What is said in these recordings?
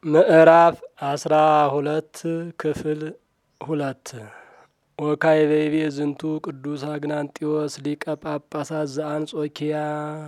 ምዕራፍ አስራ ሁለት ክፍል ሁለት ወካይቤቤ ዝንቱ ቅዱስ አግናንጢዎስ ሊቀ ጳጳሳት ዘአንጾኪያ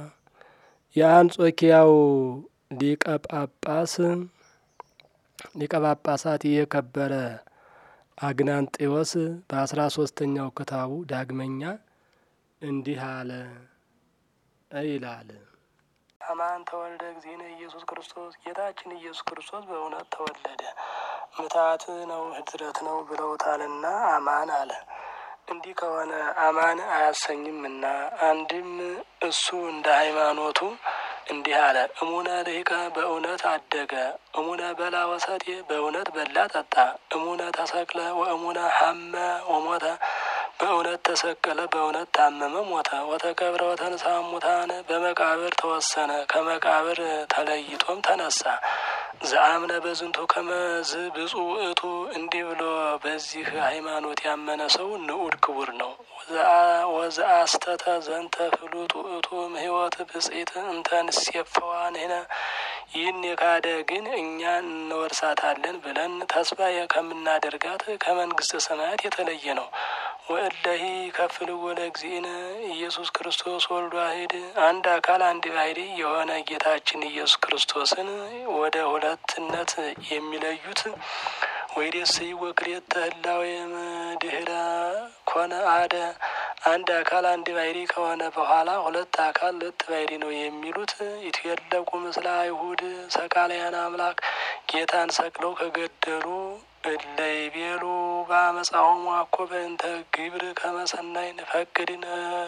የአንጾኪያው ሊቀ ጳጳስ ሊቀ ጳጳሳት የከበረ አግናንጢዎስ በአስራ ሶስተኛው ክታቡ ዳግመኛ እንዲህ አለ ይላል። አማን ተወልደ እግዚእነ ኢየሱስ ክርስቶስ ጌታችን ኢየሱስ ክርስቶስ በእውነት ተወለደ፣ ምታት ነው ህድረት ነው ብለውታልና አማን አለ። እንዲህ ከሆነ አማን አያሰኝምና አንድም እሱ እንደ ሃይማኖቱ እንዲህ አለ። እሙነ ልሂቀ በእውነት አደገ፣ እሙነ በላ ወሰቴ በእውነት በላ ጠጣ፣ እሙነ ተሰቅለ ወእሙነ ሐመ ወሞተ በእውነት ተሰቀለ፣ በእውነት ታመመ፣ ሞተ። ወተቀብረ ወተንሳ ሙታን በመቃብር ተወሰነ፣ ከመቃብር ተለይቶም ተነሳ። ዘአምነ በዝንቱ ከመዝ ብፁዕ ውእቱ እንዲህ ብሎ በዚህ ሃይማኖት ያመነ ሰው ንዑድ ክቡር ነው። ወዘአስተተ ዘንተ ፍሉጥ ውእቱ ህይወት ብጽኢት እንተ ንሴፈዋንህነ ይህን የካደ ግን እኛ እንወርሳታለን ብለን ተስፋ ከምናደርጋት ከመንግስተ ሰማያት የተለየ ነው። ወእለሂ ከፍል ወለ እግዚእነ ኢየሱስ ክርስቶስ ወልዱ ዋሕድ አንድ አካል አንድ ባሕሪ የሆነ ጌታችን ኢየሱስ ክርስቶስን ወደ ሁለትነት የሚለዩት ወይዴስይ ወክልኤተ ህላዌ እምድኅረ ኮነ አሐደ አንድ አካል አንድ ባሕሪ ከሆነ በኋላ ሁለት አካል ሁለት ባሕሪ ነው የሚሉት ይትየለቁ ምስለ አይሁድ ሰቃልያን አምላክ ጌታን ሰቅለው ከገደሉ እለ ይቤሉ በአመፃሆሙ አኮ በእንተ ግብር ከመሰናይ ንፈቅድ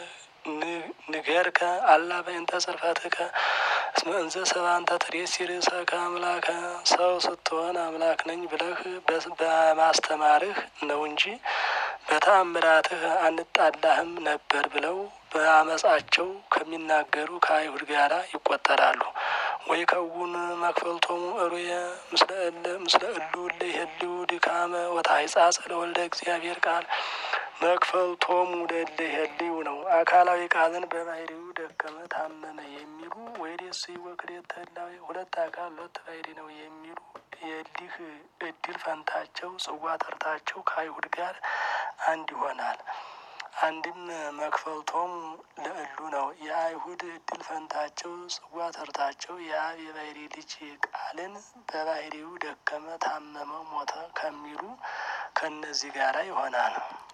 ንገርከ አላ በእንተ ጽርፈትከ እስመ እንዘ ሰብአ እንተ ትሬሲ ርእሰከ አምላከ ሰው ስትሆን አምላክ ነኝ ብለህ በማስተማርህ ነው እንጂ በተአምራትህ አንጣላህም ነበር ብለው በአመፃቸው ከሚናገሩ ከአይሁድ ጋር ይቆጠራሉ። ወይ ከውን መክፈልቶሙ እሩየ ምስለ እሉ እለ ይሄልዩ ድካመ ወታይጻጽ ለወልደ እግዚአብሔር ቃል መክፈልቶሙ ለእለ ይሄልዩ ነው። አካላዊ ቃልን በባሕሪው ደከመ ታመመ የሚሉ ወይዴስ ወክልኤተ ህላዌ ሁለት አካል ሁለት ባሕሪ ነው የሚሉ የሊህ እድል ፈንታቸው ጽዋ ተርታቸው ከአይሁድ ጋር አንድ ይሆናል። አንድም መክፈልቶም ለእሉ ነው። የአይሁድ እድል ፈንታቸው ጽዋ ተርታቸው የአብ የባሕሪ ልጅ ቃልን በባሕሪው ደከመ፣ ታመመ፣ ሞተ ከሚሉ ከእነዚህ ጋራ ይሆናል።